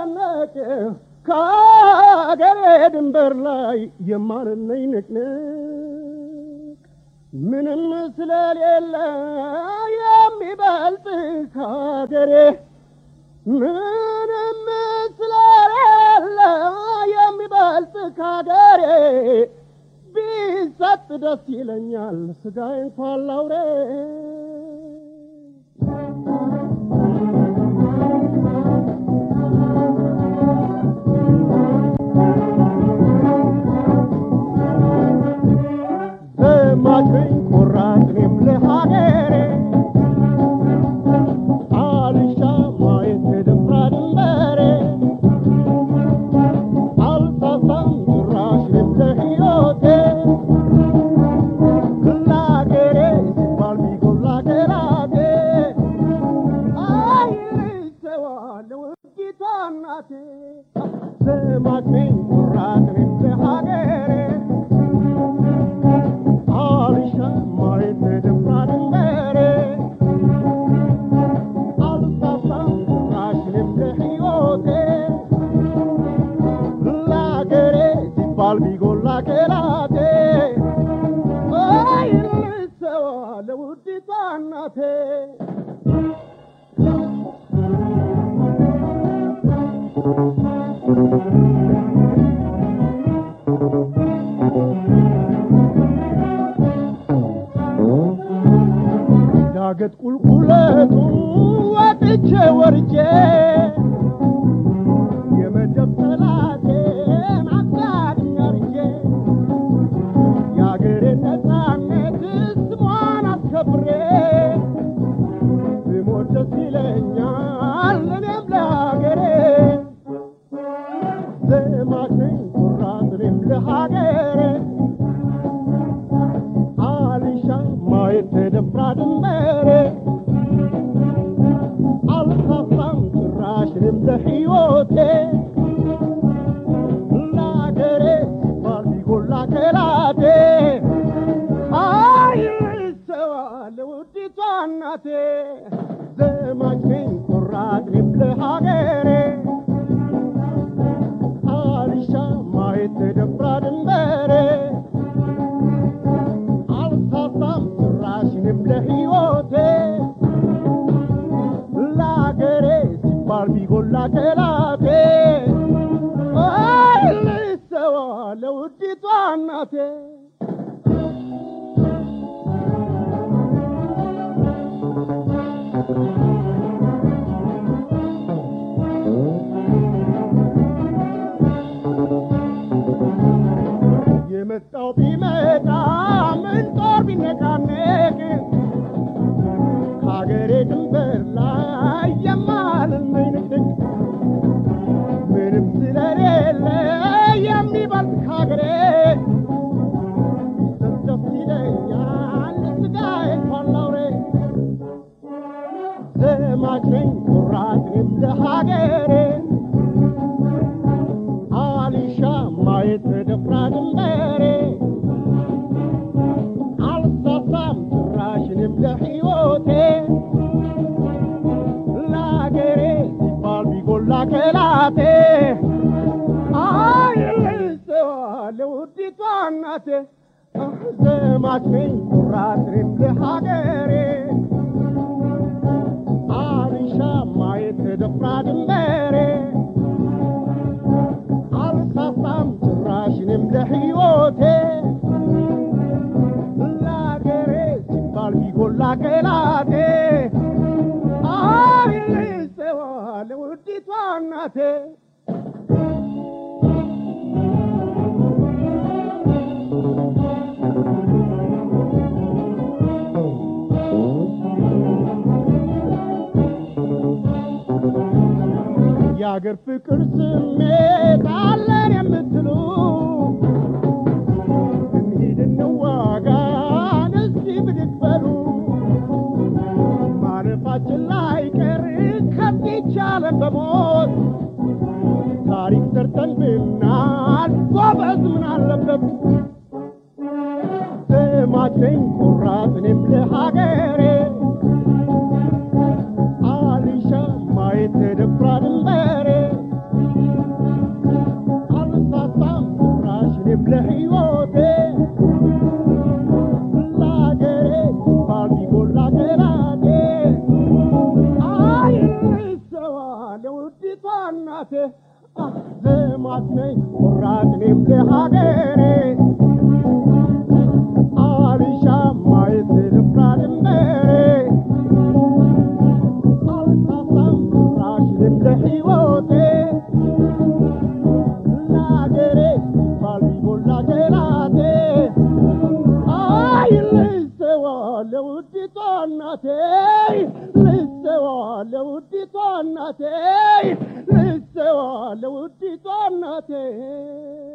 ስጨነቅ ከአገሬ ድንበር ላይ የማንነኝ ንቅንቅ ምንም ስለሌለ የሚበልጥ ከአገሬ ምንም ስለሌለ የሚበልጥ ከአገሬ ቢሰጥ ደስ ይለኛል ስጋዬ እንኳን ላውሬ ዘማችኝ ቆራጥኔም ለሀገሬ አልሻ ማየት ድንብራ ድንበሬ አልሳሳም ጭራሽንም ለሕይወቴ ለአገሬ ሲባል ቢጎላ ገራቴ አይርሰዋለሁ ውዲቷ እናቴ ዘማችኝ ቆራጥኔም ለሀገሬ አልሻ ማየት ድንብራ ድንበሬ አልሳሳም ጭራሽንም ለሕይወቴ ለአገሬ ሲባል ቢጎላ ገራቴ አይልሰዋ ለውዲቷ እናቴ ዳገት ቁልቁለቱን ወጥቼ ወርጄ የመደብ ጠላቴን አጋድኝ አርጄ የአገሬን ነፃነት ስሟን አስከብሬ ብሞት ደስ ይለኛል እኔም ለሀገሬ ዘማች ነኝ ኩራት እኔም ለሀገሬ አልሻ ማየት ተደፍራ ድንበሬ አልሳሳም ጭራሽንም ለሕይወቴ ለአገሬ ሲባል ቢጎላ ከላቴ አይሰዋ ለውዲቷ እናቴ ዘማች ነኝ ቆራጥ እኔም ለሀገሬ አልሻ ማየት ተደፍራ ድንበሬ አልሳሳም ጭራሽንም ለሕይወቴ ለአገሬ ሲባል ቢጎላ ከላቴ አይልሰዋ ለውዲቷ እናቴ የመጣው ቢመጣ ምን ጦር ቢነቃነቅ ከሀገሬ ድንበር ላይ የማልመኝ ንቅንቅ ምንም ስለሌለ የሚበልጥ ከሀገሬ ቢሰጥ ደስ ይለኛል ስጋዬ እንኳን ላውሬ ዘማች ነኝ ኩራት እኔም ለሀገሬ አሊሻ ማየት ተደፍራ ድንበሬ አልሳሳም ጭራሽንም ለሕይወቴ ለአገሬ ሲባል ቢጎላ ከላቴ አይልሰዋ ለውዲቷ እናቴ ዘማች ነኝ ኩራት እኔም ለሀገሬ አልሻ ማየት ተደፍራ ድንበሬ አልሳሳም ጭራሽንም ለሕይወቴ ለአገሬ ሲባል ቢጎላ ከላቴ አይልሰዋ ለውዲቷ እናቴ የአገር ፍቅር ስሜት አለን የምትሉ እንሂድ እንዋጋ እስቲ ብድግ በሉ ማለፋችን ላይ ቀር ከዚች ዓለም በሞት ታሪክ ሰርተን ብናል ጎበዝ ምን አለበት ዘማች ነኝ ቆራጥ እኔም ለሀገሬ አልሻ ማየት ተደፍራ ድንበሬ እናቴ ዘማት ነኝ ቆራጥ እኔም ለሀገሬ አልሻ ማየት ልፍራ ድንበሬ አልሳሳም ራሽንም ለሕይወቴ ለሀገሬ ባልቢቦላ ገላቴ አይ ልሰዋ ለውዲቷ እናቴ ልሰዋ ለውዲቷ እናቴ ልሰዋ ለውዲቷ እናቴ